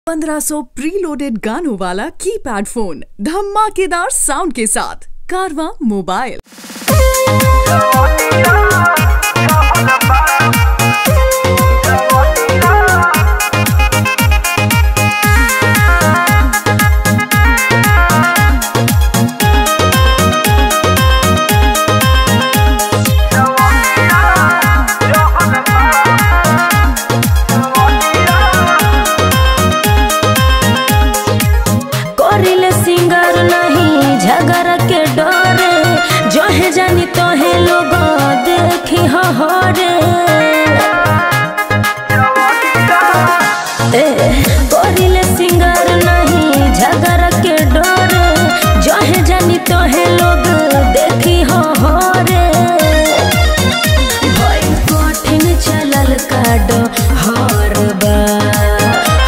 1500 preloaded गानों वाला keypad phone धमाकेदार साउंड के साथ कारवा मोबाइल करिले सिंगर नहीं झगड़ के डरे जहे जानी तोहे लोग देखी हरे ए, करिले सिंगर नहीं झगड़ के डरे जहे जानी तोहे लोग देखी हरे भई कठिन चलल काडो हर बार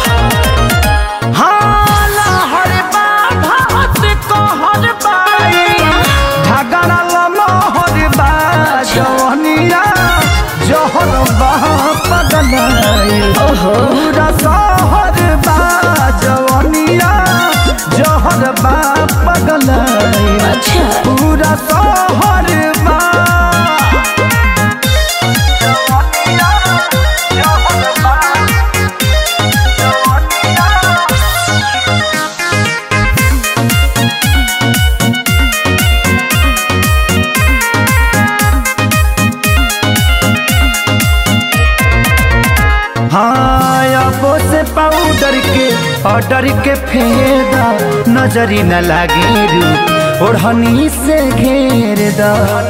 हाला हरे बा भात को हर बाई झगड़ा ललो हरे बा जवनिया जहर बा पगलाई पूरा सहर बा जवनिया जहर बा पगलाई अच्छा पूरा सहर बा जवनिया जहर बा जवनिया हाँ अबो से पाउडर के ऑर्डर के फेदा नजरी न लागे रू ओढ़नी से घेर दा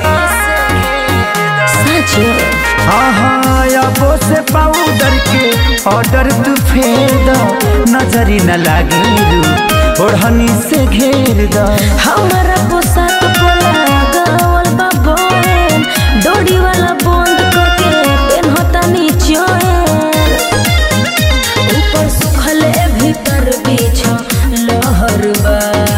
सच हाँ हाँ अबो से पाउडर के ऑर्डर तू फेदा नजरी न लागे रू ओढ़नी से घेर दा हमारा पोशाक पोला गावल बा बोहेन डोरी वाला बंद करके पेनहता नीचोएन ऊपर सुखले भीतर बीछ लहर बा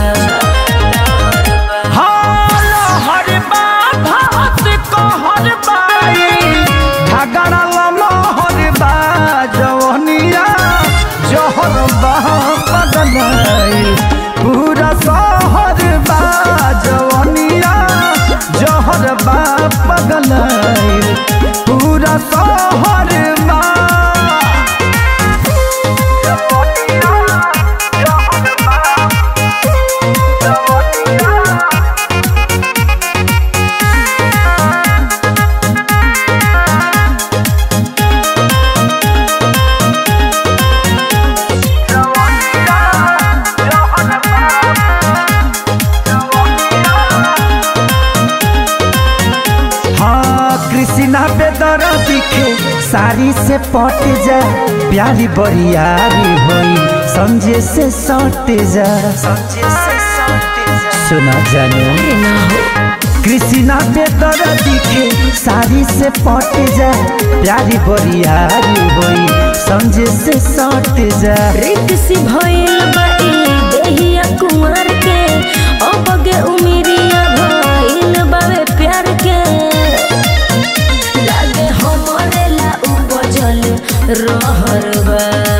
हाँ हर बा भात को हर बाई झगड़ा ललो हर बा जवनिया जहर बा पगलाई पूरा सहर बा जवनिया जहर बा पगलाई पूरा सहर बा जवनिया जहर बा जवनिया हाँ कृष्णा बेदर दिखे साड़ी से पट जा प्यारी बरियारी होई समझे से सट जा सुना जानो ना हो कृष्णा बेदर दिखे साड़ी से पट जा प्यारी बरियारी होई समझे से सट जा रिक्सी भइल बा ई देहिया कुंवर के अबगे उमिरिया भइल बावे प्यार के लागे हमरे ला उपजल रहर बा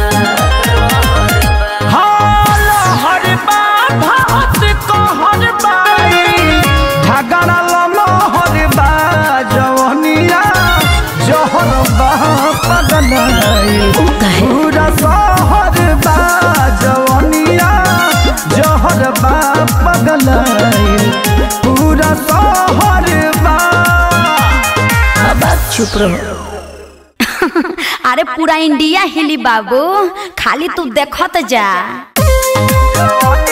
हाल हर बा भात को हर बाई झगड़ा ललो हर बा जवनिया जहर बा पगलाई उ काहे पूरा सहर बा जवनिया जहर बा पगलाई पूरा सहर बा अब आप चुप रहो अरे पूरा इंडिया हिली बाबू खाली तू देखत जा जवनिया